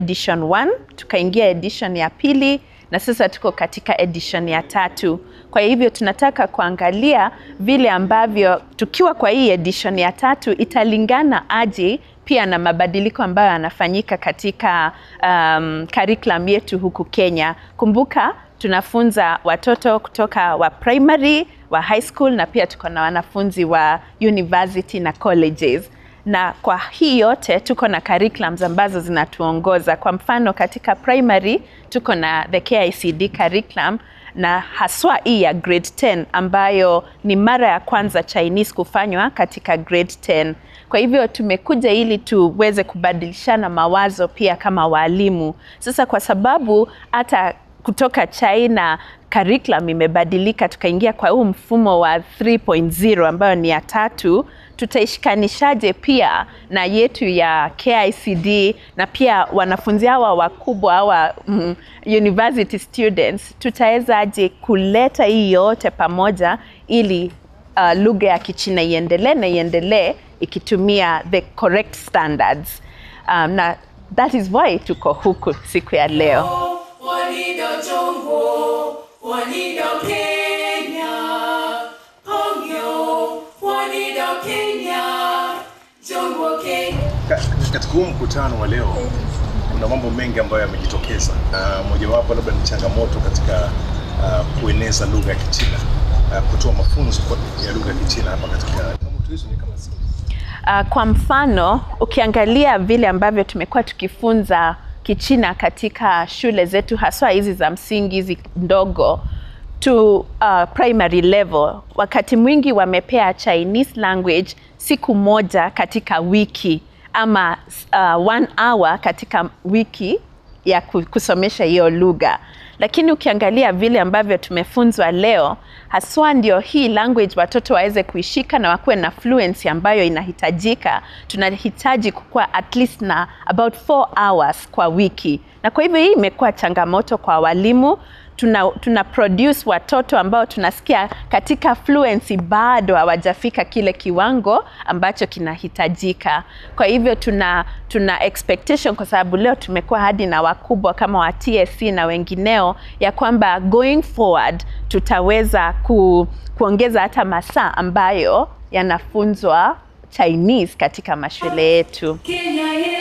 edition 1 tukaingia edition ya pili na sasa tuko katika edition ya tatu. Kwa hivyo tunataka kuangalia vile ambavyo tukiwa kwa hii edition ya tatu italingana aje pia na mabadiliko ambayo yanafanyika katika um, curriculum yetu huku Kenya. Kumbuka tunafunza watoto kutoka wa primary, wa high school na pia tuko na wanafunzi wa university na colleges na kwa hii yote tuko na curriculums ambazo zinatuongoza. Kwa mfano katika primary tuko na the KICD curriculum na haswa hii ya grade 10 ambayo ni mara ya kwanza Chinese kufanywa katika grade 10. Kwa hivyo tumekuja ili tuweze kubadilishana mawazo pia kama walimu. Sasa kwa sababu hata kutoka China curriculum imebadilika, tukaingia kwa huu mfumo wa 3.0 ambayo ni ya tatu, tutaishikanishaje pia na yetu ya KICD na pia wanafunzi hawa wakubwa hawa mm, university students, tutawezaje kuleta hii yote pamoja ili uh, lugha ya Kichina iendelee na iendelee ikitumia the correct standards. Um, na that is why tuko huku siku ya leo. Wanido Jongo, Wanido Kenya, Pongyo, Wanido Kenya, Jongo Kenya. Ka- Katika huu mkutano wa leo kuna mambo mengi ambayo yamejitokeza, na mojawapo labda ni changamoto katika uh, kueneza lugha ya Kichina, uh, kutoa mafunzo kwa- ya lugha ya Kichina hapa katika changamoto hizo ni kama zipi? Uh, kwa mfano ukiangalia vile ambavyo tumekuwa tukifunza Kichina katika shule zetu haswa hizi za msingi hizi ndogo to uh, primary level, wakati mwingi wamepea Chinese language siku moja katika wiki ama uh, one hour katika wiki ya ku- kusomesha hiyo lugha lakini ukiangalia vile ambavyo tumefunzwa leo haswa ndio hii language watoto waweze kuishika na wakuwe na fluency ambayo inahitajika tunahitaji kukuwa at least na about 4 hours kwa wiki na kwa hivyo hii imekuwa changamoto kwa walimu tuna, tuna produce watoto ambao tunasikia katika fluency bado hawajafika kile kiwango ambacho kinahitajika. Kwa hivyo tuna, tuna expectation kwa sababu leo tumekuwa hadi na wakubwa kama wa TSC na wengineo ya kwamba going forward tutaweza ku, kuongeza hata masaa ambayo yanafunzwa Chinese katika mashule yetu. Kenya yetu